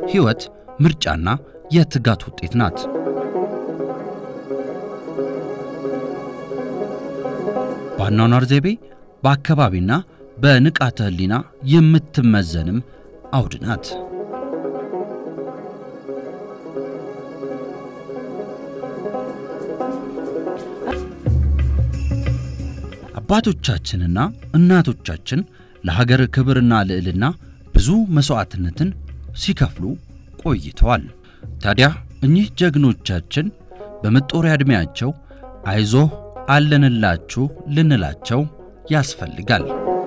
ሕይወት ምርጫና የትጋት ውጤት ናት። በአኗኗር ዘይቤ በአካባቢና በንቃተ ሕሊና የምትመዘንም አውድ ናት። አባቶቻችንና እናቶቻችን ለሀገር ክብርና ልዕልና ብዙ መሥዋዕትነትን ሲከፍሉ ቆይተዋል። ታዲያ እኚህ ጀግኖቻችን በመጦሪያ ዕድሜያቸው አይዞህ አለንላችሁ ልንላቸው ያስፈልጋል።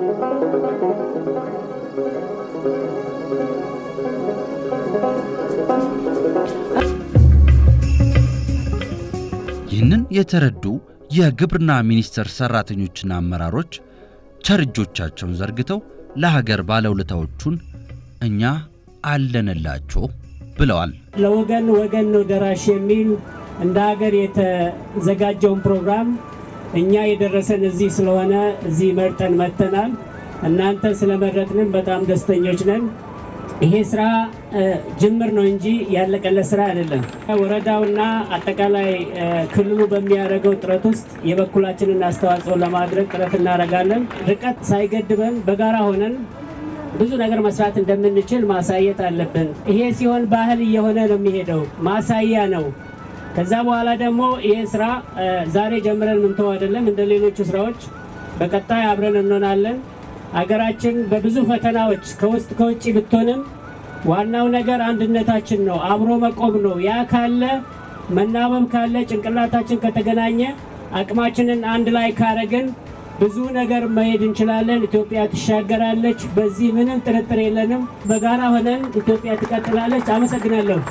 ይህንን የተረዱ የግብርና ሚኒስቴር ሠራተኞችና አመራሮች ቸር እጆቻቸውን ዘርግተው ለሀገር ባለውለታዎቹን እኛ አለንላችሁ ብለዋል። ለወገን ወገን ነው ደራሽ የሚል እንደ ሀገር የተዘጋጀውን ፕሮግራም እኛ የደረሰን እዚህ ስለሆነ እዚህ መርጠን መጥተናል። እናንተ ስለመረጥንም በጣም ደስተኞች ነን። ይሄ ስራ ጅምር ነው እንጂ ያለቀለት ስራ አይደለም። ወረዳውና አጠቃላይ ክልሉ በሚያደርገው ጥረት ውስጥ የበኩላችንን አስተዋጽኦ ለማድረግ ጥረት እናደርጋለን። ርቀት ሳይገድበን በጋራ ሆነን ብዙ ነገር መስራት እንደምንችል ማሳየት አለብን። ይሄ ሲሆን ባህል እየሆነ ነው የሚሄደው፣ ማሳያ ነው። ከዛ በኋላ ደግሞ ይሄ ስራ ዛሬ ጀምረን ምንተው አይደለም። እንደ ሌሎቹ ስራዎች በቀጣይ አብረን እንሆናለን። ሀገራችን በብዙ ፈተናዎች ከውስጥ ከውጭ ብትሆንም ዋናው ነገር አንድነታችን ነው፣ አብሮ መቆም ነው። ያ ካለ መናበብ ካለ ጭንቅላታችን ከተገናኘ አቅማችንን አንድ ላይ ካረግን ብዙ ነገር መሄድ እንችላለን። ኢትዮጵያ ትሻገራለች። በዚህ ምንም ጥርጥር የለንም። በጋራ ሆነን ኢትዮጵያ ትቀጥላለች። አመሰግናለሁ።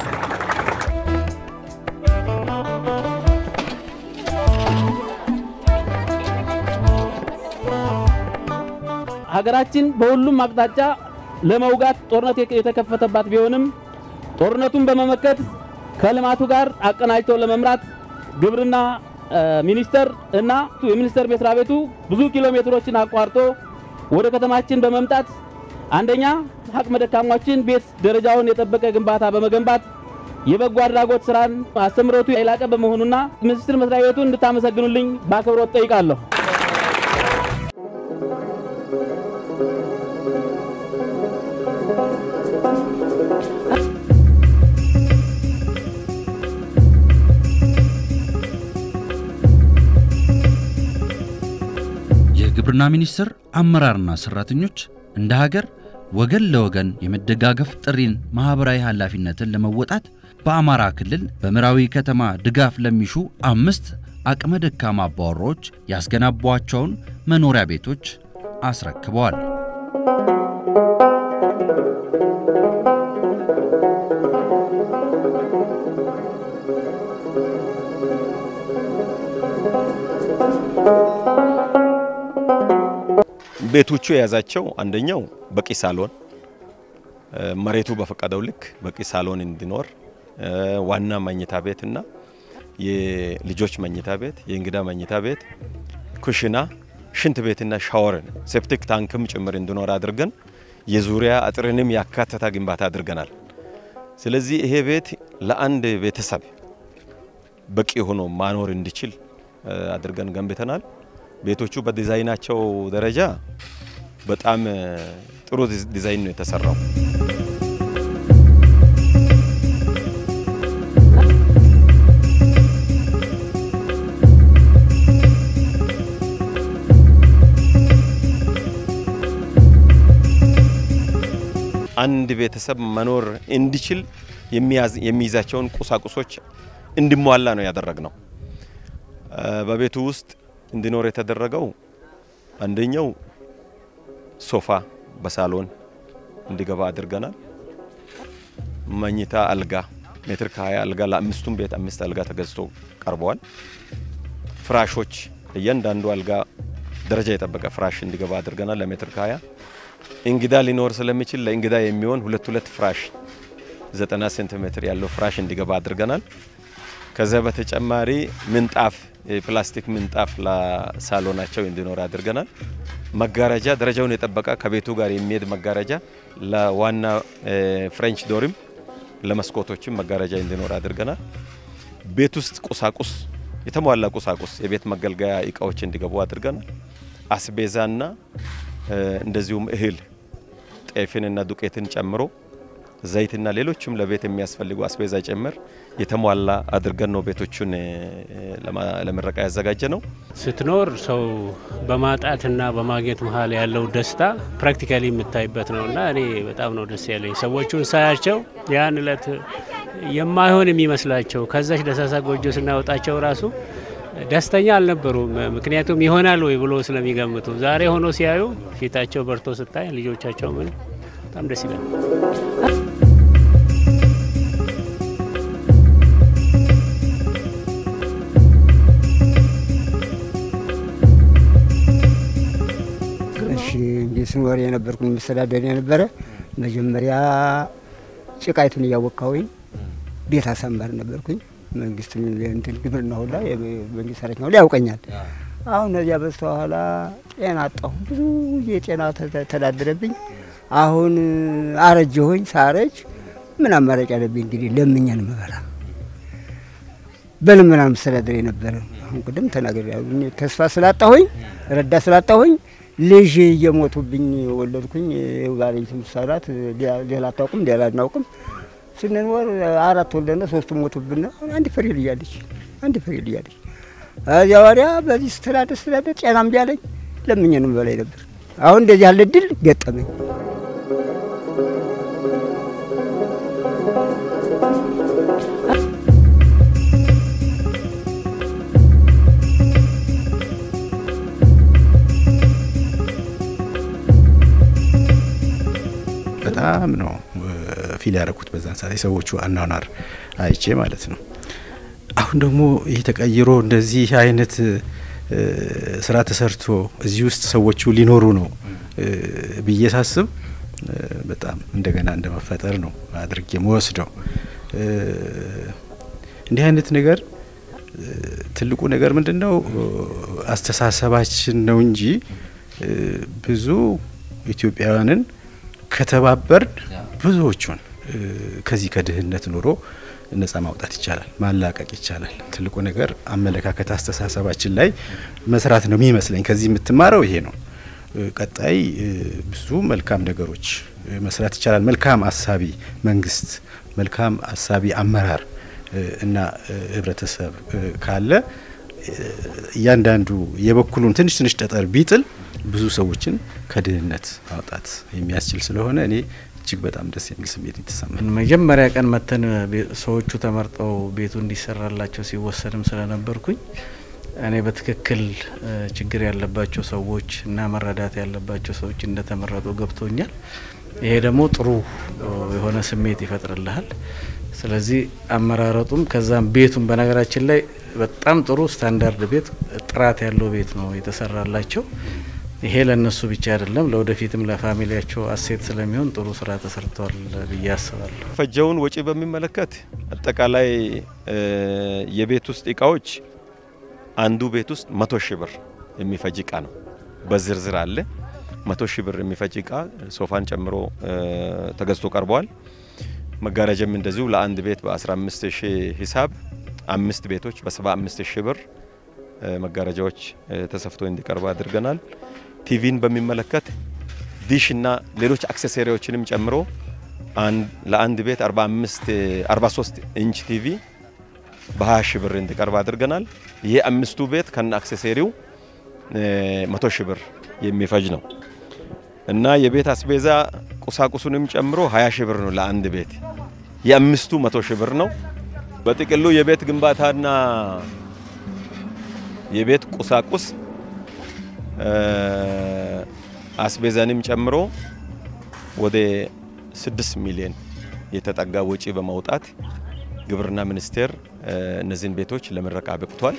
ሀገራችን በሁሉም አቅጣጫ ለመውጋት ጦርነት የተከፈተባት ቢሆንም ጦርነቱን በመመከት ከልማቱ ጋር አቀናጅተው ለመምራት ግብርና ሚኒስቴር እና የሚኒስቴር መስሪያ ቤቱ ብዙ ኪሎ ሜትሮችን አቋርጦ ወደ ከተማችን በመምጣት አንደኛ አቅመ ደካሞችን ቤት ደረጃውን የጠበቀ ግንባታ በመገንባት የበጎ አድራጎት ስራን አስተምሮቱ የላቀ በመሆኑና ሚኒስቴር መስሪያ ቤቱን እንድታመሰግኑልኝ በአክብሮት ጠይቃለሁ። የግብርና ሚኒስቴር አመራርና ሠራተኞች እንደ ሀገር ወገን ለወገን የመደጋገፍ ጥሪን ማኅበራዊ ኃላፊነትን ለመወጣት በአማራ ክልል በምዕራዊ ከተማ ድጋፍ ለሚሹ አምስት አቅመ ደካማ አባወራዎች ያስገነቧቸውን መኖሪያ ቤቶች አስረክበዋል። ቤቶቹ የያዛቸው አንደኛው በቂ ሳሎን መሬቱ በፈቀደው ልክ በቂ ሳሎን እንዲኖር ዋና መኝታ ቤት እና የልጆች መኝታ ቤት፣ የእንግዳ መኝታ ቤት፣ ኩሽና፣ ሽንት ቤትና ሻወርን ሴፕቲክ ታንክም ጭምር እንዲኖር አድርገን የዙሪያ አጥርንም ያካተታ ግንባታ አድርገናል። ስለዚህ ይሄ ቤት ለአንድ ቤተሰብ በቂ ሆኖ ማኖር እንዲችል አድርገን ገንብተናል። ቤቶቹ በዲዛይናቸው ደረጃ በጣም ጥሩ ዲዛይን ነው የተሰራው። አንድ ቤተሰብ መኖር እንዲችል የሚይዛቸውን ቁሳቁሶች እንዲሟላ ነው ያደረግነው። በቤቱ ውስጥ እንዲኖር የተደረገው አንደኛው ሶፋ በሳሎን እንዲገባ አድርገናል። መኝታ አልጋ ሜትር ከ20 አልጋ ለአምስቱም ቤት አምስት አልጋ ተገዝቶ ቀርበዋል። ፍራሾች እያንዳንዱ አልጋ ደረጃ የጠበቀ ፍራሽ እንዲገባ አድርገናል ለሜትር ከ20 እንግዳ ሊኖር ስለሚችል ለእንግዳ የሚሆን ሁለት ሁለት ፍራሽ 90 ሴንቲሜትር ያለው ፍራሽ እንዲገባ አድርገናል። ከዚያ በተጨማሪ ምንጣፍ የፕላስቲክ ምንጣፍ ለሳሎናቸው እንዲኖር አድርገናል። መጋረጃ ደረጃውን የጠበቀ ከቤቱ ጋር የሚሄድ መጋረጃ ለዋና ፍሬንች ዶርም ለመስኮቶችም መጋረጃ እንዲኖር አድርገናል። ቤት ውስጥ ቁሳቁስ የተሟላ ቁሳቁስ የቤት መገልገያ እቃዎች እንዲገቡ አድርገናል። አስቤዛና እንደዚሁም እህል ጤፍንና ዱቄትን ጨምሮ ዘይትና ሌሎችም ለቤት የሚያስፈልጉ አስቤዛ ጭምር የተሟላ አድርገን ነው ቤቶቹን ለምረቃ ያዘጋጀ ነው። ስትኖር ሰው በማጣትና በማግኘት መሀል ያለው ደስታ ፕራክቲካሊ የምታይበት ነው እና እኔ በጣም ነው ደስ ያለኝ ሰዎቹን ሳያቸው ያን እለት የማይሆን የሚመስላቸው ከዛች ደሳሳ ጎጆ ስናወጣቸው ራሱ ደስተኛ አልነበሩም። ምክንያቱም ይሆናል ወይ ብሎ ስለሚገምቱ ዛሬ ሆኖ ሲያዩ ፊታቸው በርቶ ስታይ ልጆቻቸው ምን በጣም ደስ ይላል። እሺ እንዲህ ስኖር የነበርኩ መስተዳደር የነበረ መጀመሪያ ጭቃይቱን እያወካሁኝ ቤት አሳማር ነበርኩኝ። መንግስት እንትን ግብርና ሁላ የመንግስት ሰራተኛ ሁላ ያውቀኛል። አሁን እዚያ በስተኋላ ጤና አጣሁ። ብዙ የጤና ተዳደረብኝ። አሁን አረጀሁኝ። ሳረጅ ምን አማራጭ አለብኝ? እንግዲህ ለምኛን መበላ በልመና መስተዳደር የነበረ አሁን ቅድም ተናግሬያለሁ። ተስፋ ስላጣሁኝ ረዳ ስላጣሁኝ ልጅ እየሞቱብኝ ወለድኩኝ። ባለቤት ምሳላት ሌላ አታውቅም፣ ሌላ አናውቅም። ስንኖር አራት ወልደነ ሶስቱ ሞቱብን። አንድ ፍሬ ልጅ አለች፣ አንድ ፍሬ ልጅ አለች። እዚያ ወዲያ በዚህ ስተዳደር ስተዳደር ጤናም ቢያለኝ ለምኜንም በላይ ነበር። አሁን እንደዚህ ያለ ድል ገጠመኝ። በጣም ነው ፊል ያደረኩት በዛን ሰዓት የሰዎቹ አኗኗር አይቼ ማለት ነው። አሁን ደግሞ ይህ ተቀይሮ እንደዚህ አይነት ስራ ተሰርቶ እዚህ ውስጥ ሰዎቹ ሊኖሩ ነው ብዬ ሳስብ በጣም እንደገና እንደ መፈጠር ነው አድርጌ መወስደው። እንዲህ አይነት ነገር ትልቁ ነገር ምንድን ነው? አስተሳሰባችን ነው እንጂ ብዙ ኢትዮጵያውያንን ከተባበርን ብዙዎቹን ከዚህ ከድህነት ኑሮ ነጻ ማውጣት ይቻላል፣ ማላቀቅ ይቻላል። ትልቁ ነገር አመለካከት፣ አስተሳሰባችን ላይ መስራት ነው የሚመስለኝ። ከዚህ የምትማረው ይሄ ነው። ቀጣይ ብዙ መልካም ነገሮች መስራት ይቻላል። መልካም አሳቢ መንግስት፣ መልካም አሳቢ አመራር እና ህብረተሰብ ካለ እያንዳንዱ የበኩሉን ትንሽ ትንሽ ጠጠር ቢጥል ብዙ ሰዎችን ከድህነት ማውጣት የሚያስችል ስለሆነ እኔ እጅግ በጣም ደስ የሚል ስሜት የተሰማኝ መጀመሪያ ቀን መተን ሰዎቹ ተመርጠው ቤቱ እንዲሰራላቸው ሲወሰንም ስለነበርኩኝ እኔ በትክክል ችግር ያለባቸው ሰዎች እና መረዳት ያለባቸው ሰዎች እንደተመረጡ ገብቶኛል። ይሄ ደግሞ ጥሩ የሆነ ስሜት ይፈጥርልሃል። ስለዚህ አመራረጡም ከዛም ቤቱም በነገራችን ላይ በጣም ጥሩ ስታንዳርድ ቤት ጥራት ያለው ቤት ነው የተሰራላቸው። ይሄ ለእነሱ ብቻ አይደለም፣ ለወደፊትም ለፋሚሊያቸው አሴት ስለሚሆን ጥሩ ስራ ተሰርቷል ብዬ አስባለሁ። ፈጀውን ወጪ በሚመለከት አጠቃላይ የቤት ውስጥ እቃዎች አንዱ ቤት ውስጥ መቶ ሺህ ብር የሚፈጅ እቃ ነው። በዝርዝር አለ። መቶ ሺህ ብር የሚፈጅ እቃ ሶፋን ጨምሮ ተገዝቶ ቀርበዋል። መጋረጃም እንደዚሁ ለአንድ ቤት በ15 ሺህ ሂሳብ አምስት ቤቶች በ75 ሺህ ብር መጋረጃዎች ተሰፍቶ እንዲቀርቡ አድርገናል። ቲቪን በሚመለከት ዲሽ እና ሌሎች አክሰሰሪዎችንም ጨምሮ ለአንድ ቤት 45 43 ኢንች ቲቪ በ20 ሺህ ብር እንዲቀርብ አድርገናል። ይሄ አምስቱ ቤት ከነ አክሰሰሪው መቶ ሺህ ብር የሚፈጅ ነው እና የቤት አስቤዛ ቁሳቁሱንም ጨምሮ 20 ሺህ ብር ነው ለአንድ ቤት። የአምስቱ መቶ ሺህ ብር ነው። በጥቅሉ የቤት ግንባታና የቤት ቁሳቁስ አስቤዛንም ጨምሮ ወደ 6 ሚሊዮን የተጠጋ ወጪ በማውጣት ግብርና ሚኒስቴር እነዚህን ቤቶች ለምረቃ በቅቷል።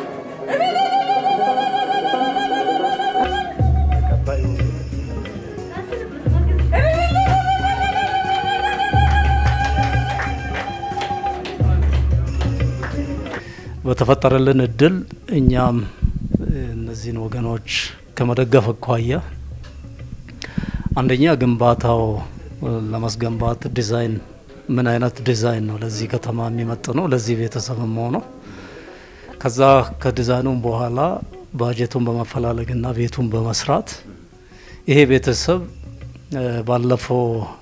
በተፈጠረልን እድል እኛም እነዚህን ወገኖች ከመደገፍ አኳያ አንደኛ ግንባታው ለማስገንባት ዲዛይን ምን አይነት ዲዛይን ነው ለዚህ ከተማ የሚመጥነው ለዚህ ቤተሰብ መሆነው ከዛ ከዲዛይኑም በኋላ ባጀቱን በማፈላለግና ቤቱን በመስራት ይሄ ቤተሰብ ባለፈው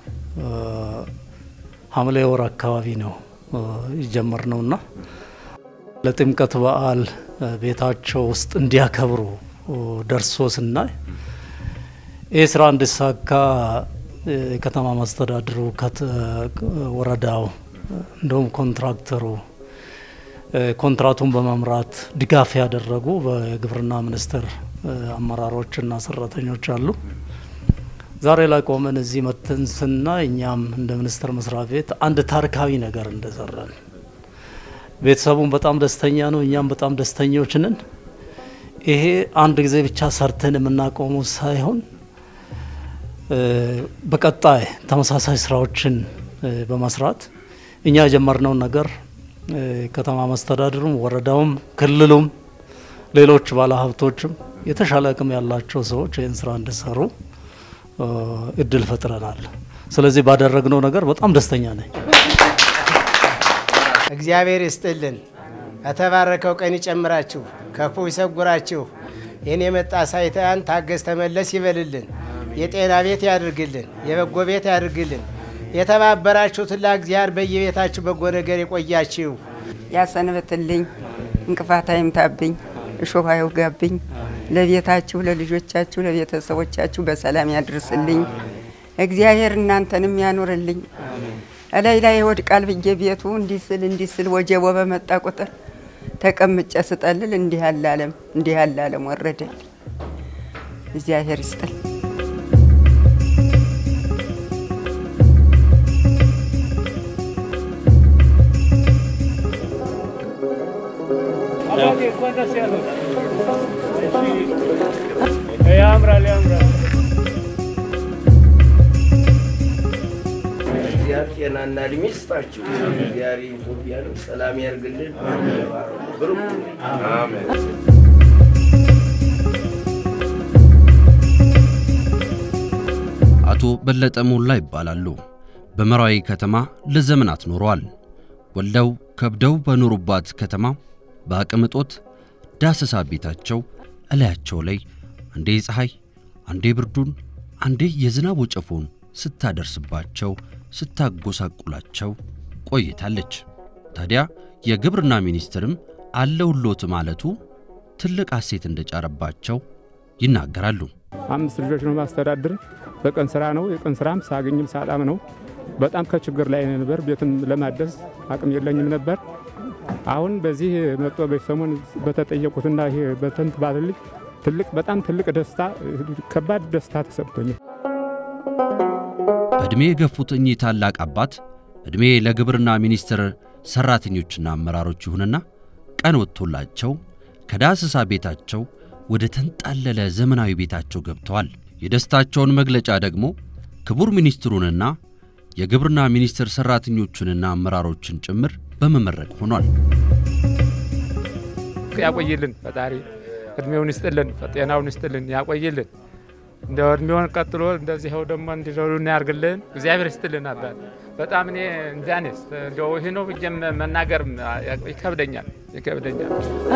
ሐምሌ ወር አካባቢ ነው የጀመርነውና ለጥምቀት በዓል ቤታቸው ውስጥ እንዲያከብሩ ደርሶ ስናይ ይህ ስራ እንዲሳካ የከተማ መስተዳድሩ ወረዳው እንደውም ኮንትራክተሩ ኮንትራቱን በመምራት ድጋፍ ያደረጉ በግብርና ሚኒስቴር አመራሮችና ሰራተኞች አሉ። ዛሬ ላይ ቆመን እዚህ መተን ስናይ እኛም እንደ ሚኒስቴር መስሪያ ቤት አንድ ታሪካዊ ነገር እንደሰራን ቤተሰቡን በጣም ደስተኛ ነው፣ እኛም በጣም ደስተኞች ነን። ይሄ አንድ ጊዜ ብቻ ሰርተን የምናቆሙ ሳይሆን በቀጣይ ተመሳሳይ ስራዎችን በመስራት እኛ የጀመርነውን ነገር ከተማ መስተዳድሩም፣ ወረዳውም፣ ክልሉም ሌሎች ባለሀብቶችም የተሻለ አቅም ያላቸው ሰዎች ይህን ስራ እንዲሰሩ እድል ፈጥረናል። ስለዚህ ባደረግነው ነገር በጣም ደስተኛ ነኝ። እግዚአብሔር ይስጥልን፣ ከተባረከው ቀን ይጨምራችሁ፣ ከፉ ይሰጉራችሁ። ይህን የመጣ ሳይታያን ታገስ ተመለስ ይበልልን፣ የጤና ቤት ያድርግልን፣ የበጎ ቤት ያድርግልን። የተባበራችሁትን ለእግዚአብሔር በየቤታችሁ በጎ ነገር የቆያችሁ ያሰንብትልኝ፣ እንቅፋት አይምታብኝ፣ እሾህ አይውጋብኝ። ለቤታችሁ፣ ለልጆቻችሁ፣ ለቤተሰቦቻችሁ በሰላም ያድርስልኝ። እግዚአብሔር እናንተንም ያኑርልኝ። እላይ ላይ ይወድቃል ብዬ ቤቱ እንዲህ ስል እንዲህ ስል ወጀቦ በመጣ ቁጥር ተቀምጨ ስጠልል እንዲህ ያለ ዓለም እንዲህ ያለ ዓለም ወረደል። እግዚአብሔር ይስጥል። ያምራል ያምራል። እግዚአብሔር ጤናና እድሜ ይስጣችሁ። እግዚአብሔር ኢትዮጵያን ሰላም ያርግልን። ብሩክ አሜን። አቶ በለጠ ሞላ ይባላሉ። በመራዊ ከተማ ለዘመናት ኖረዋል። ወልደው ከብደው በኖሩባት ከተማ በአቅም እጦት ዳሰሳ ቤታቸው እላያቸው ላይ አንዴ ፀሐይ፣ አንዴ ብርዱን፣ አንዴ የዝናብ ወጨፎን ስታደርስባቸው ስታጎሳቁላቸው ቆይታለች። ታዲያ የግብርና ሚኒስትርም አለውሎት ማለቱ ትልቅ ሐሴት እንደጫረባቸው ይናገራሉ። አምስት ልጆች ነው ማስተዳድር። በቀን ስራ ነው። የቀን ስራም ሳገኝም ሳጣም ነው። በጣም ከችግር ላይ ነበር። ቤትም ለማደስ አቅም የለኝም ነበር። አሁን በዚህ መጥቶ በሰሞን በተጠየቁትና ይሄ በተንት ባልልኝ ትልቅ በጣም ትልቅ ደስታ ከባድ ደስታ ተሰምቶኛል። በዕድሜ የገፉት እኚህ ታላቅ አባት ዕድሜ ለግብርና ሚኒስቴር ሠራተኞችና አመራሮች ይሁንና ቀን ወጥቶላቸው ከዳሰሳ ቤታቸው ወደ ተንጣለለ ዘመናዊ ቤታቸው ገብተዋል። የደስታቸውን መግለጫ ደግሞ ክቡር ሚኒስትሩንና የግብርና ሚኒስቴር ሠራተኞቹንና አመራሮችን ጭምር በመመረቅ ሆኗል። ያቆይልን ፈጣሪ እድሜውን ይስጥልን፣ ጤናውን ይስጥልን፣ ያቆይልን። እንደ እድሜውን ቀጥሎ እንደዚህው ደግሞ እንዲዘሩን ያርግልን። እግዚአብሔር ይስጥልን። አባት በጣም እኔ እንጃኔስ እንደው ይህ ነው ብዬ መናገር ይከብደኛል ይከብደኛል።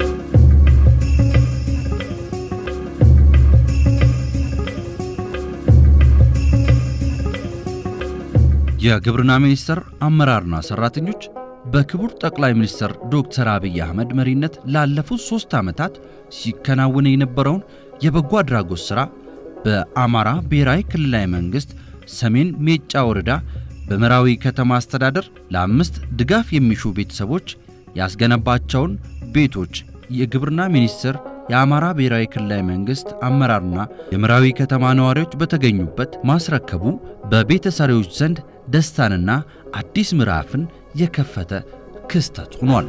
የግብርና ሚኒስቴር አመራርና ሠራተኞች በክቡር ጠቅላይ ሚኒስትር ዶክተር አብይ አህመድ መሪነት ላለፉት ሦስት ዓመታት ሲከናወን የነበረውን የበጎ አድራጎት ሥራ በአማራ ብሔራዊ ክልላዊ መንግሥት ሰሜን ሜጫ ወረዳ በመራዊ ከተማ አስተዳደር ለአምስት ድጋፍ የሚሹ ቤተሰቦች ያስገነባቸውን ቤቶች የግብርና ሚኒስቴር የአማራ ብሔራዊ ክልላዊ መንግሥት አመራርና የመራዊ ከተማ ነዋሪዎች በተገኙበት ማስረከቡ በቤተሰሪዎች ዘንድ ደስታንና አዲስ ምዕራፍን የከፈተ ክስተት ሆኗል።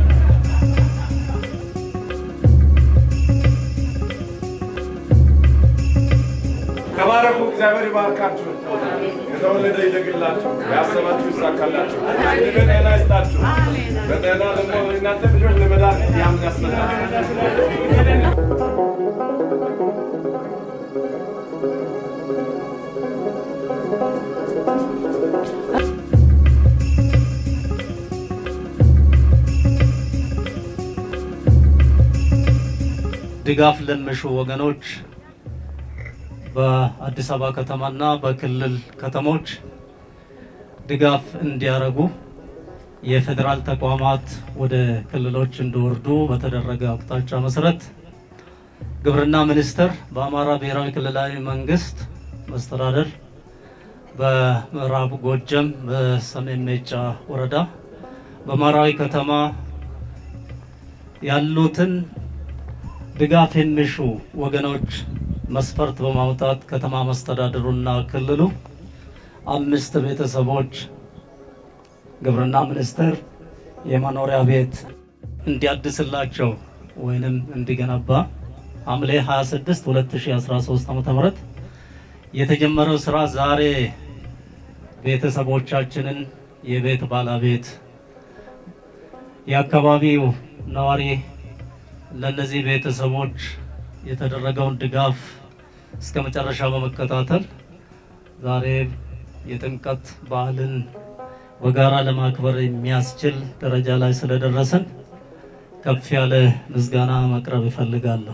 ተባረኩ። እግዚአብሔር ይባርካችሁ። የተወለደ ይደግላችሁ፣ ያሰባችሁ ይሳካላችሁ፣ ጤና ይስጣችሁ። በጤና ደግሞ እናንተ ልጆች ለመዳን ያምን ያስመጣል። ድጋፍ ለሚሹ ወገኖች በአዲስ አበባ ከተማና በክልል ከተሞች ድጋፍ እንዲያደርጉ የፌዴራል ተቋማት ወደ ክልሎች እንዲወርዱ በተደረገ አቅጣጫ መሰረት ግብርና ሚኒስቴር በአማራ ብሔራዊ ክልላዊ መንግስት መስተዳደር በምዕራብ ጎጀም በሰሜን ሜጫ ወረዳ በማራዊ ከተማ ያሉትን ድጋፍ የሚሹ ወገኖች መስፈርት በማውጣት ከተማ መስተዳድሩና ክልሉ አምስት ቤተሰቦች ግብርና ሚኒስቴር የመኖሪያ ቤት እንዲያድስላቸው ወይንም እንዲገነባ ሐምሌ 26 2013 ዓ.ም የተጀመረው ስራ ዛሬ ቤተሰቦቻችንን የቤት ባለቤት የአካባቢው ነዋሪ ለነዚህ ቤተሰቦች የተደረገውን ድጋፍ እስከ መጨረሻ በመከታተል ዛሬ የጥምቀት በዓልን በጋራ ለማክበር የሚያስችል ደረጃ ላይ ስለደረሰን ከፍ ያለ ምስጋና ማቅረብ እፈልጋለሁ።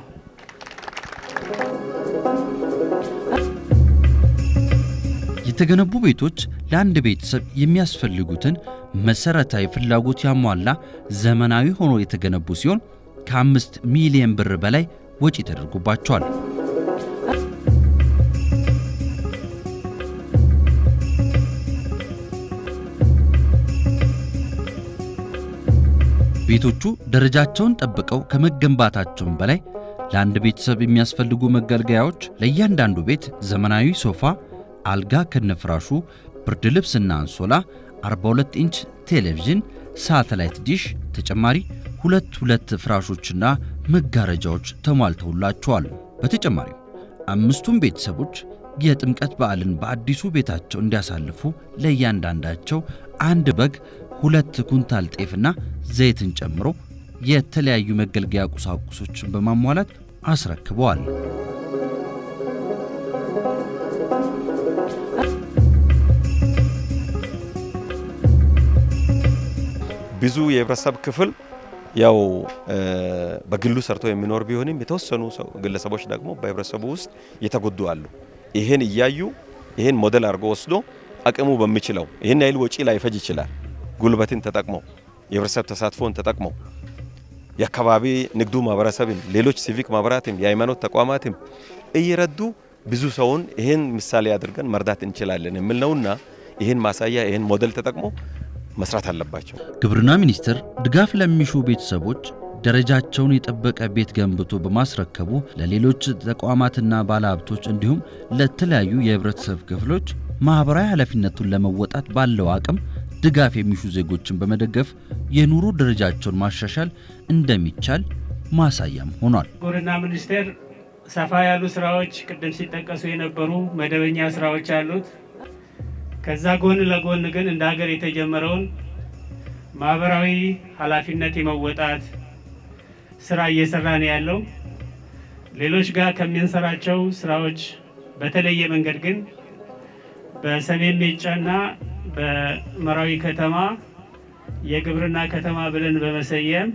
የተገነቡ ቤቶች ለአንድ ቤተሰብ የሚያስፈልጉትን መሰረታዊ ፍላጎት ያሟላ ዘመናዊ ሆኖ የተገነቡ ሲሆን ከአምስት ሚሊዮን ብር በላይ ወጪ ተደርጎባቸዋል። ቤቶቹ ደረጃቸውን ጠብቀው ከመገንባታቸውም በላይ ለአንድ ቤተሰብ የሚያስፈልጉ መገልገያዎች ለእያንዳንዱ ቤት ዘመናዊ ሶፋ፣ አልጋ ከነፍራሹ፣ ብርድ ልብስና አንሶላ፣ 42 ኢንች ቴሌቪዥን፣ ሳተላይት ዲሽ፣ ተጨማሪ ሁለት ሁለት ፍራሾችና መጋረጃዎች ተሟልተውላቸዋል። በተጨማሪም አምስቱም ቤተሰቦች የጥምቀት በዓልን በአዲሱ ቤታቸው እንዲያሳልፉ ለእያንዳንዳቸው አንድ በግ፣ ሁለት ኩንታል ጤፍና ዘይትን ጨምሮ የተለያዩ መገልገያ ቁሳቁሶችን በማሟላት አስረክበዋል። ብዙ የህብረተሰብ ክፍል ያው በግሉ ሰርቶ የሚኖር ቢሆንም የተወሰኑ ሰው ግለሰቦች ደግሞ በህብረተሰቡ ውስጥ የተጎዱ አሉ። ይሄን እያዩ ይሄን ሞዴል አድርጎ ወስዶ አቅሙ በሚችለው ይህን ያህል ወጪ ላይፈጅ ይችላል። ጉልበትን ተጠቅመው የህብረተሰብ ተሳትፎን ተጠቅመው የአካባቢ ንግዱ ማህበረሰብም ሌሎች ሲቪክ ማህበራትም የሃይማኖት ተቋማትም እየረዱ ብዙ ሰውን ይህን ምሳሌ አድርገን መርዳት እንችላለን የሚል ነውና ይህን ማሳያ ይህን ሞዴል ተጠቅሞ መስራት አለባቸው። ግብርና ሚኒስቴር ድጋፍ ለሚሹ ቤተሰቦች ደረጃቸውን የጠበቀ ቤት ገንብቶ በማስረከቡ ለሌሎች ተቋማትና ባለሀብቶች እንዲሁም ለተለያዩ የህብረተሰብ ክፍሎች ማህበራዊ ኃላፊነቱን ለመወጣት ባለው አቅም ድጋፍ የሚሹ ዜጎችን በመደገፍ የኑሮ ደረጃቸውን ማሻሻል እንደሚቻል ማሳያም ሆኗል። ግብርና ሚኒስቴር ሰፋ ያሉ ስራዎች ቅድም ሲጠቀሱ የነበሩ መደበኛ ስራዎች አሉት። ከዛ ጎን ለጎን ግን እንደ ሀገር የተጀመረውን ማህበራዊ ኃላፊነት የመወጣት ስራ እየሰራ ነው ያለው። ሌሎች ጋር ከምንሰራቸው ስራዎች በተለየ መንገድ ግን በሰሜን ሜጫና በመራዊ ከተማ የግብርና ከተማ ብለን በመሰየም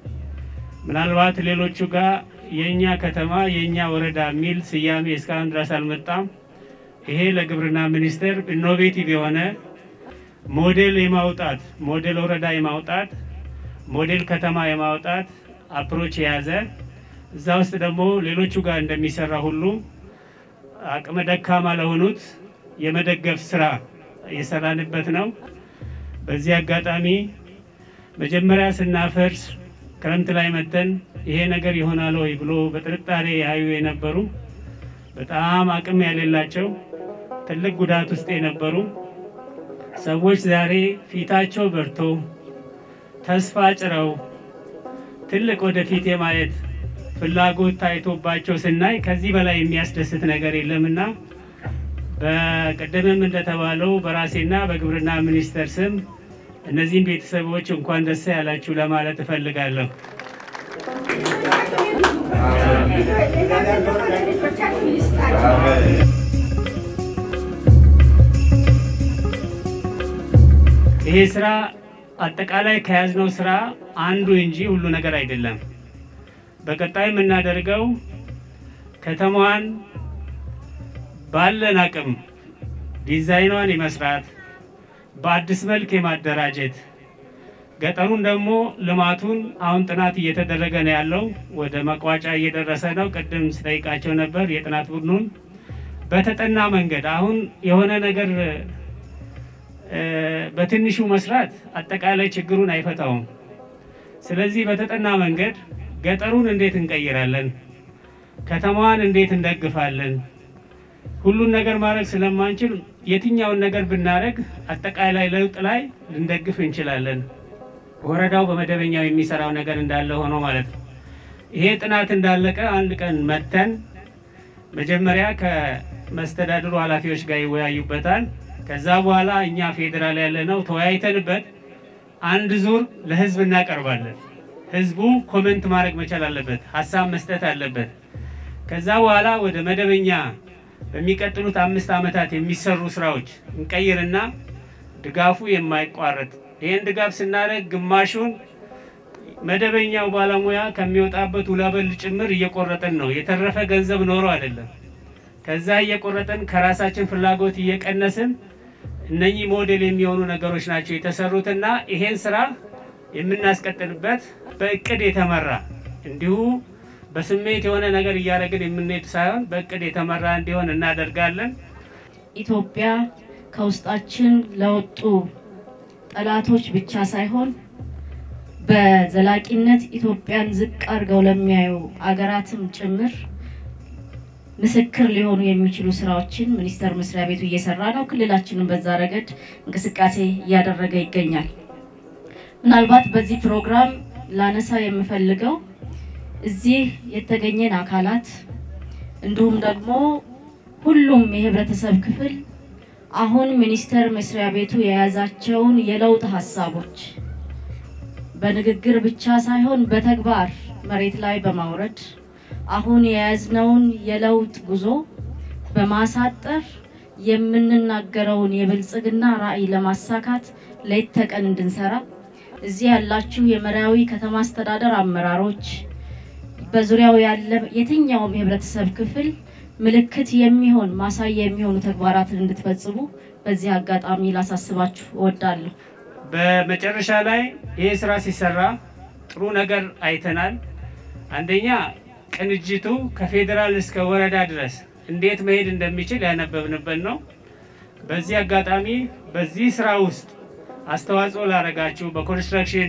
ምናልባት ሌሎቹ ጋር የእኛ ከተማ የእኛ ወረዳ የሚል ስያሜ እስካሁን ድረስ አልመጣም። ይሄ ለግብርና ሚኒስቴር ኢኖቬቲቭ የሆነ ሞዴል የማውጣት ሞዴል ወረዳ የማውጣት ሞዴል ከተማ የማውጣት አፕሮች የያዘ እዛ ውስጥ ደግሞ ሌሎቹ ጋር እንደሚሰራ ሁሉ አቅመ ደካማ ለሆኑት የመደገፍ ስራ የሰራንበት ነው። በዚህ አጋጣሚ መጀመሪያ ስናፈርስ ክረምት ላይ መተን ይሄ ነገር ይሆናል ወይ ብሎ በጥርጣሬ ያዩ የነበሩ በጣም አቅም የሌላቸው ትልቅ ጉዳት ውስጥ የነበሩ ሰዎች ዛሬ ፊታቸው በርቶ ተስፋ ጭረው ትልቅ ወደፊት የማየት ፍላጎት ታይቶባቸው ስናይ ከዚህ በላይ የሚያስደስት ነገር የለምና በቀደምም እንደተባለው በራሴና በግብርና ሚኒስቴር ስም እነዚህም ቤተሰቦች እንኳን ደስ ያላችሁ ለማለት እፈልጋለሁ። ይሄ ስራ አጠቃላይ ከያዝነው ስራ አንዱ እንጂ ሁሉ ነገር አይደለም። በቀጣይ የምናደርገው ከተማዋን ባለን አቅም ዲዛይኗን የመስራት በአዲስ መልክ የማደራጀት ገጠሩን ደግሞ ልማቱን አሁን ጥናት እየተደረገ ነው ያለው። ወደ መቋጫ እየደረሰ ነው። ቅድም ስጠይቃቸው ነበር የጥናት ቡድኑን በተጠና መንገድ አሁን የሆነ ነገር እ፣ በትንሹ መስራት አጠቃላይ ችግሩን አይፈታውም። ስለዚህ በተጠና መንገድ ገጠሩን እንዴት እንቀይራለን፣ ከተማዋን እንዴት እንደግፋለን፣ ሁሉን ነገር ማድረግ ስለማንችል የትኛውን ነገር ብናደርግ አጠቃላይ ለውጥ ላይ ልንደግፍ እንችላለን። ወረዳው በመደበኛው የሚሰራው ነገር እንዳለ ሆኖ ማለት ነው። ይሄ ጥናት እንዳለቀ አንድ ቀን መተን መጀመሪያ ከመስተዳድሩ ኃላፊዎች ጋር ይወያዩበታል። ከዛ በኋላ እኛ ፌዴራል ያለ ነው ተወያይተንበት አንድ ዙር ለህዝብ እናቀርባለን። ህዝቡ ኮመንት ማድረግ መቻል አለበት፣ ሀሳብ መስጠት አለበት። ከዛ በኋላ ወደ መደበኛ በሚቀጥሉት አምስት ዓመታት የሚሰሩ ስራዎች እንቀይርና ድጋፉ የማይቋረጥ ይህን ድጋፍ ስናደርግ ግማሹን መደበኛው ባለሙያ ከሚወጣበት ውላበል ጭምር እየቆረጠን ነው። የተረፈ ገንዘብ ኖሮ አይደለም። ከዛ እየቆረጠን ከራሳችን ፍላጎት እየቀነስን እነኚህ ሞዴል የሚሆኑ ነገሮች ናቸው የተሰሩትና ይሄን ስራ የምናስቀጥልበት በእቅድ የተመራ እንዲሁ በስሜት የሆነ ነገር እያደረግን የምንሄድ ሳይሆን በእቅድ የተመራ እንዲሆን እናደርጋለን። ኢትዮጵያ ከውስጣችን ለወጡ ጠላቶች ብቻ ሳይሆን በዘላቂነት ኢትዮጵያን ዝቅ አድርገው ለሚያዩ አገራትም ጭምር ምስክር ሊሆኑ የሚችሉ ስራዎችን ሚኒስቴር መስሪያ ቤቱ እየሰራ ነው። ክልላችንም በዛ ረገድ እንቅስቃሴ እያደረገ ይገኛል። ምናልባት በዚህ ፕሮግራም ላነሳ የምፈልገው እዚህ የተገኘን አካላት እንዲሁም ደግሞ ሁሉም የህብረተሰብ ክፍል አሁን ሚኒስቴር መስሪያ ቤቱ የያዛቸውን የለውጥ ሀሳቦች በንግግር ብቻ ሳይሆን በተግባር መሬት ላይ በማውረድ አሁን የያዝነውን የለውጥ ጉዞ በማሳጠር የምንናገረውን የብልጽግና ራዕይ ለማሳካት ሌት ተቀን እንድንሰራ እዚህ ያላችሁ የመራዊ ከተማ አስተዳደር አመራሮች፣ በዙሪያው ያለ የትኛውም የህብረተሰብ ክፍል ምልክት የሚሆን ማሳያ የሚሆኑ ተግባራትን እንድትፈጽሙ በዚህ አጋጣሚ ላሳስባችሁ እወዳለሁ። በመጨረሻ ላይ ይህ ስራ ሲሰራ ጥሩ ነገር አይተናል። አንደኛ ቅንጅቱ ከፌዴራል እስከ ወረዳ ድረስ እንዴት መሄድ እንደሚችል ያነበብንበት ነው። በዚህ አጋጣሚ በዚህ ስራ ውስጥ አስተዋጽኦ ላደረጋችሁ በኮንስትራክሽን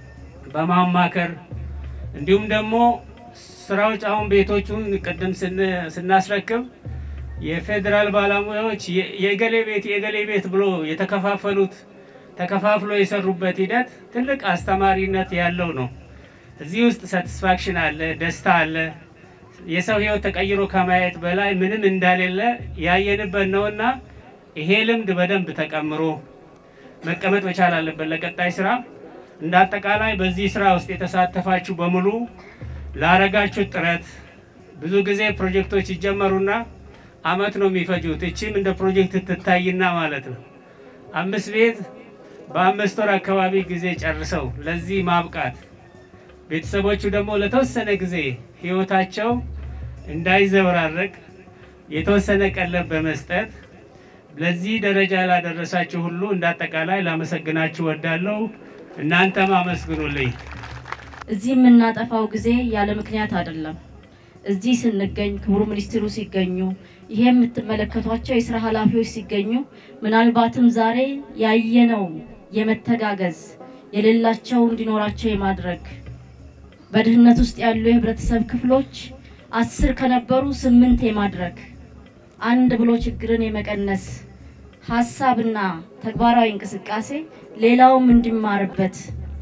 በማማከር እንዲሁም ደግሞ ስራዎች አሁን ቤቶቹን ቅድም ስን- ስናስረክብ የፌዴራል ባለሙያዎች የ- የእገሌ ቤት የእገሌ ቤት ብሎ የተከፋፈሉት ተከፋፍሎ የሰሩበት ሂደት ትልቅ አስተማሪነት ያለው ነው። እዚህ ውስጥ ሳቲስፋክሽን አለ፣ ደስታ አለ። የሰው ህይወት ተቀይሮ ከማየት በላይ ምንም እንዳሌለ ያየንበት ነውና ይሄ ልምድ በደንብ ተቀምሮ መቀመጥ መቻል አለበት ለቀጣይ ስራ። እንደ አጠቃላይ በዚህ ስራ ውስጥ የተሳተፋችሁ በሙሉ ላረጋችሁት ጥረት ብዙ ጊዜ ፕሮጀክቶች ይጀመሩና አመት ነው የሚፈጁት። እቺም እንደ ፕሮጀክት ትታይና ማለት ነው አምስት ቤት በአምስት ወር አካባቢ ጊዜ ጨርሰው ለዚህ ማብቃት ቤተሰቦቹ ደግሞ ለተወሰነ ጊዜ ህይወታቸው እንዳይዘበራረቅ የተወሰነ ቀለብ በመስጠት ለዚህ ደረጃ ላደረሳችሁ ሁሉ እንዳጠቃላይ ላመሰግናችሁ ወዳለሁ። እናንተም አመስግኑልኝ። እዚህ የምናጠፋው ጊዜ ያለ ምክንያት አይደለም። እዚህ ስንገኝ ክቡር ሚኒስትሩ ሲገኙ፣ ይሄ የምትመለከቷቸው የስራ ኃላፊዎች ሲገኙ፣ ምናልባትም ዛሬ ያየነው የመተጋገዝ የሌላቸው እንዲኖራቸው የማድረግ በድህነት ውስጥ ያሉ የህብረተሰብ ክፍሎች አስር ከነበሩ ስምንት የማድረግ አንድ ብሎ ችግርን የመቀነስ ሀሳብና ተግባራዊ እንቅስቃሴ ሌላውም እንዲማርበት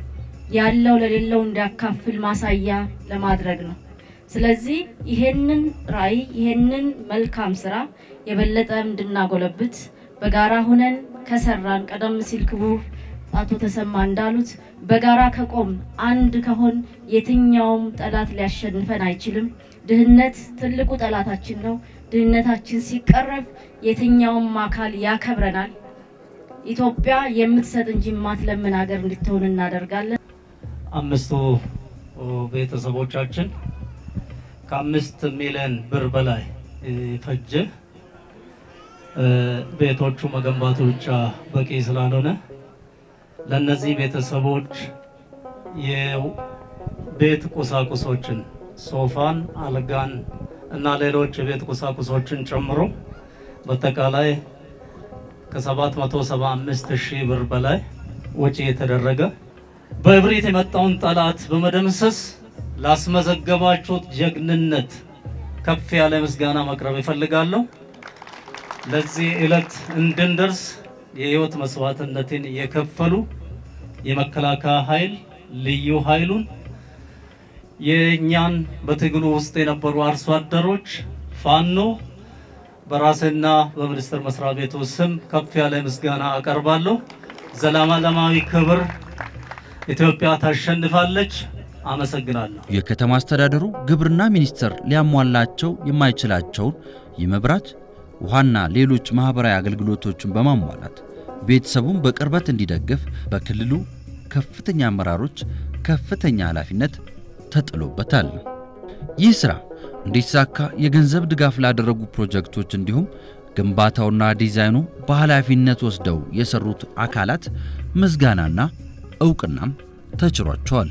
ያለው ለሌለው እንዲያካፍል ማሳያ ለማድረግ ነው። ስለዚህ ይሄንን ራዕይ ይሄንን መልካም ስራ የበለጠ እንድናጎለብት በጋራ ሁነን ከሰራን ቀደም ሲል ክቡር አቶ ተሰማ እንዳሉት በጋራ ከቆም አንድ ከሆን የትኛውም ጠላት ሊያሸንፈን አይችልም። ድህነት ትልቁ ጠላታችን ነው። ድህነታችን ሲቀረፍ የትኛውም አካል ያከብረናል። ኢትዮጵያ የምትሰጥ እንጂ የማትለምን ሀገር እንድትሆን እናደርጋለን። አምስቱ ቤተሰቦቻችን ከአምስት ሚሊዮን ብር በላይ ፈጀ። ቤቶቹ መገንባቱ ብቻ በቂ ስላልሆነ ለእነዚህ ቤተሰቦች የቤት ቁሳቁሶችን ሶፋን፣ አልጋን እና ሌሎች የቤት ቁሳቁሶችን ጨምሮ በአጠቃላይ ከ775 ሺህ ብር በላይ ወጪ የተደረገ በእብሪት የመጣውን ጠላት በመደምሰስ ላስመዘገባችሁት ጀግንነት ከፍ ያለ ምስጋና ማቅረብ እፈልጋለሁ። ለዚህ ዕለት እንድንደርስ የህይወት መስዋዕትነትን የከፈሉ የመከላከያ ኃይል ልዩ ኃይሉን የእኛን በትግሉ ውስጥ የነበሩ አርሶ አደሮች፣ ፋኖ በራስና በሚኒስቴር መስሪያ ቤቱ ስም ከፍ ያለ ምስጋና አቀርባለሁ። ዘላለማዊ ክብር ኢትዮጵያ ታሸንፋለች። አመሰግናለሁ። የከተማ አስተዳደሩ ግብርና ሚኒስቴር ሊያሟላቸው የማይችላቸውን የመብራት ውሃና ሌሎች ማህበራዊ አገልግሎቶችን በማሟላት ቤተሰቡን በቅርበት እንዲደግፍ በክልሉ ከፍተኛ አመራሮች ከፍተኛ ኃላፊነት ተጥሎበታል። ይህ ስራ እንዲሳካ የገንዘብ ድጋፍ ላደረጉ ፕሮጀክቶች እንዲሁም ግንባታውና ዲዛይኑ በኃላፊነት ወስደው የሰሩት አካላት ምስጋናና እውቅናም ተችሯቸዋል።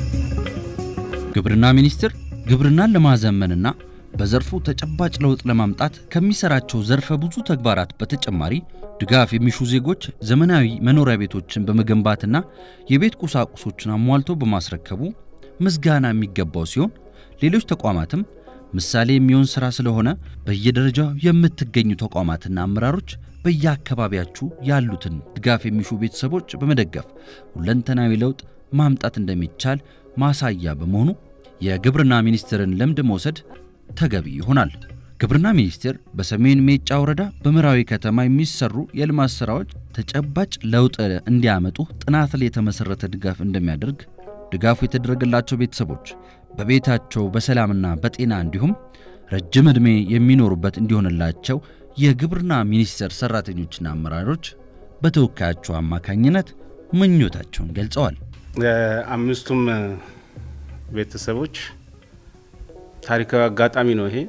ግብርና ሚኒስቴር ግብርናን ለማዘመንና በዘርፉ ተጨባጭ ለውጥ ለማምጣት ከሚሰራቸው ዘርፈ ብዙ ተግባራት በተጨማሪ ድጋፍ የሚሹ ዜጎች ዘመናዊ መኖሪያ ቤቶችን በመገንባትና የቤት ቁሳቁሶችን አሟልቶ በማስረከቡ ምስጋና የሚገባው ሲሆን ሌሎች ተቋማትም ምሳሌ የሚሆን ስራ ስለሆነ በየደረጃው የምትገኙ ተቋማትና አመራሮች በየአካባቢያችሁ ያሉትን ድጋፍ የሚሹ ቤተሰቦች በመደገፍ ሁለንተናዊ ለውጥ ማምጣት እንደሚቻል ማሳያ በመሆኑ የግብርና ሚኒስቴርን ልምድ መውሰድ ተገቢ ይሆናል። ግብርና ሚኒስቴር በሰሜን ሜጫ ወረዳ በምዕራዊ ከተማ የሚሰሩ የልማት ስራዎች ተጨባጭ ለውጥ እንዲያመጡ ጥናት ላይ የተመሰረተ ድጋፍ እንደሚያደርግ ድጋፉ የተደረገላቸው ቤተሰቦች በቤታቸው በሰላምና በጤና እንዲሁም ረጅም ዕድሜ የሚኖሩበት እንዲሆንላቸው የግብርና ሚኒስቴር ሰራተኞችና አመራሮች በተወካያቸው አማካኝነት ምኞታቸውን ገልጸዋል። አምስቱም ቤተሰቦች ታሪካዊ አጋጣሚ ነው ይሄ።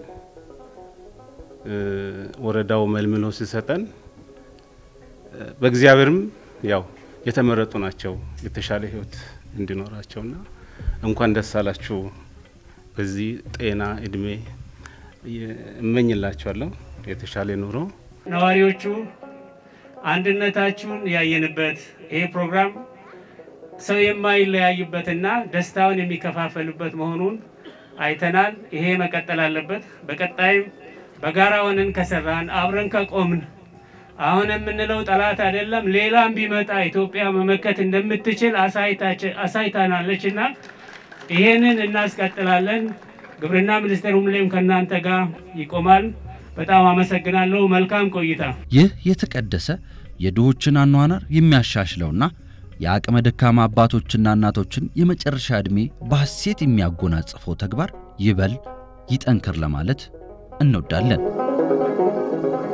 ወረዳው መልምሎ ሲሰጠን በእግዚአብሔርም ያው የተመረጡ ናቸው የተሻለ ህይወት እንዲኖራቸውና እንኳን ደስ አላችሁ። በዚህ ጤና እድሜ እመኝላቸዋለሁ የተሻለ ኑሮ። ነዋሪዎቹ አንድነታችሁን ያየንበት ይሄ ፕሮግራም ሰው የማይለያይበትና ደስታውን የሚከፋፈሉበት መሆኑን አይተናል። ይሄ መቀጠል አለበት። በቀጣይም በጋራ ሆነን ከሰራን አብረን ከቆምን አሁን የምንለው ጠላት አይደለም፣ ሌላም ቢመጣ ኢትዮጵያ መመከት እንደምትችል አሳይታናለች እና ይሄንን እናስቀጥላለን። ግብርና ሚኒስቴር ሁሌም ከእናንተ ጋር ይቆማል። በጣም አመሰግናለሁ። መልካም ቆይታ። ይህ የተቀደሰ የድሆችን አኗኗር የሚያሻሽለውና የአቅመ ደካማ አባቶችና እናቶችን የመጨረሻ ዕድሜ በሐሴት የሚያጎናጽፈው ተግባር ይበል ይጠንክር ለማለት እንወዳለን።